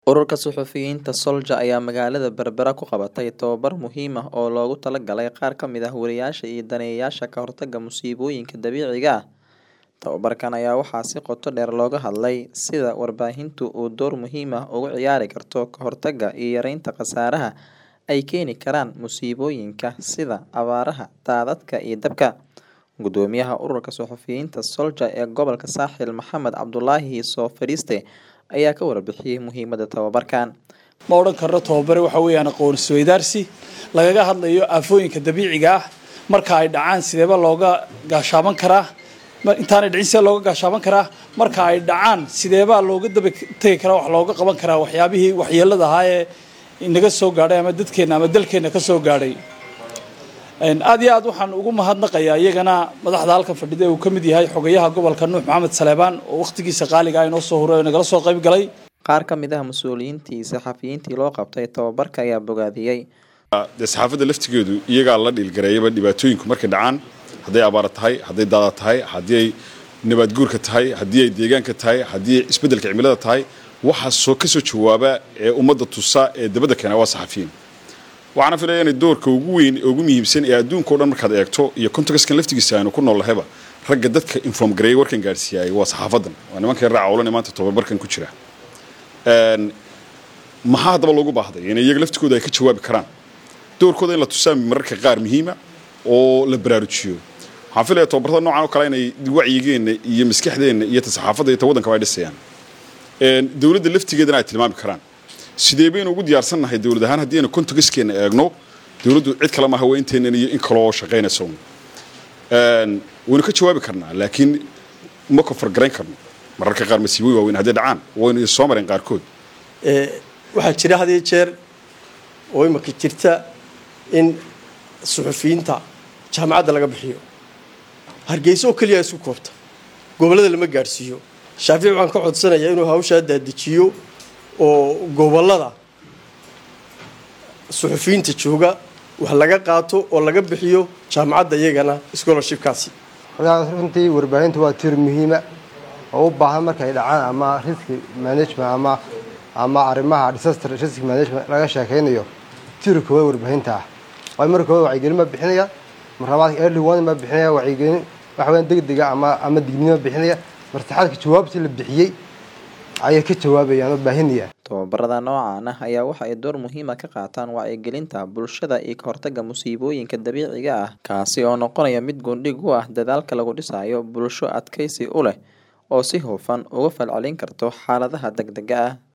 Ururka Suxufiyiinta Soldier ayaa magaalada Berbera ku qabatay tababar muhiim ah oo loogu talagalay qaar ka mid ah wariyaasha iyo daneeyayaasha ka hortagga musiibooyinka dabiiciga ah. Tababarkan ayaa waxaa si qoto dheer looga hadlay sida warbaahintu u door muhiim ah uga ciyaari karto ka hortagga iyo yareynta khasaaraha ay keeni karaan musiibooyinka sida abaaraha, daadadka iyo dabka. Guddoomiyaha Ururka Suxufiyiinta Soldier ee gobolka Saaxil Maxamed Cabdulaahi Soo Fadhiiste ayaa ka warbixiyay muhiimadda tababarkan. ma odhan karno tababare waxa weeyaan aqoon isweydaarsi lagaga hadlayo aafooyinka dabiiciga ah marka ay dhacaan sideeba looga gaashaaban karaa ma- intaanay dhicin sidee looga gaashaaban karaa marka ay dhacaan sideebaa looga daba tegi karaa wax looga qaban karaa waxyaabihii waxyeelada ahaa ee inaga soo gaadhay ama dadkeena ama dalkeena ka soo gaadhay Een, aad iyo aad waxaan ugu mahadnaqayaa iyagana madaxda halkan fadhida ee uu ka mid yahay xogayaha gobolka nuux maxamed saleebaan oo wakhtigiisa qaaliga ah inoo soo huray oo nagala soo qayb galay Qaar ka mid ah mas'uuliyiintii iyo saxafiyiintii loo qabtay tababarka ayaa bogaadiyey. dee saxaafadda laftigeedu iyagaa la dhiilgareeyaba dhibaatooyinku markay dhacaan hadday abaara tahay hadday daada tahay haddii ay nabaad guurka tahay haddii ay deegaanka tahay haddii ay isbeddelka cimilada tahay waxaa soo ka soo jawaaba ee ummadda tusa ee dabadda keena waa saxafiyiin waxaana filaya inay doorka ugu weyn ee ugu muhiimsan ee adduunka o dhan markaad eegto iyo contextkan laftigiisa aynu ku noolnahayba ragga dadka inform gareeyay warkan gaarsiiyay waa saxaafadan waa nimanka raaca olan ee maanta tababarkan ku jira Een, maxaa haddaba loogu baahday in iyaga laftigooda ay ka jawaabi karaan doorkooda in la tusaa mararka qaar muhiima oo la baraarujiyo waxaan filaya tababarada noocan oo kale inay wacyigeenna iyo maskaxdeenna iyo ta saxaafadda iyo ta waddankaba ay dhisayaan Een, dowladda laftigeedana ay tilmaami karaan sidee baynu ugu diyaarsannahay dowlad ahaan haddii aynu contextkeena eegno dowladdu cid kale maaha waa inteennan iyo in kaloo shaqaynaysa un Een, waynu ka jawaabi karnaa laakiin ma kofargarayn karno mararka qaar masiibooyin waaweyn hadday dhacaan waynu soo mareen qaarkood ee, waxaa jira had iyo jeer oo imika jirta in suxufiyiinta jaamacadda laga bixiyo hargeysa oo keliya isku koobta gobollada lama gaadhsiiyo shaafici waxaan ka codsanayaa inuu hawshaa daadijiyo oo gobollada suxufiyiinta jooga wax laga qaato oo laga bixiyo jaamacadda iyagana scholarshipkaasi Horta runtii warbaahintu waa tiir muhiima oo u baahan markay dhacaan ama risk management ama ama arrimaha disaster risk management laga sheekaynayo tiir koowaad warbaahinta ah waayo marka koowaad wacyigelin ma bixinaya mar labaad early warning ma bixinaya wacyigelin waxa weeyaan degdega ama ama digniin ma bixinaya mar saddexaadka jawaabtii la bixiyey ayay ka jawaabayaan oo baahinaya Tababarada noocan ah ayaa waxa ay door muhiim ah ka qaataan wacyigelinta bulshada iyo ka hortagga musiibooyinka dabiiciga ah kaasi oo noqonaya mid gundhig u ah dadaalka lagu dhisayo bulsho adkaysi u leh oo si hufan uga falcelin karto xaaladaha degdegga ah.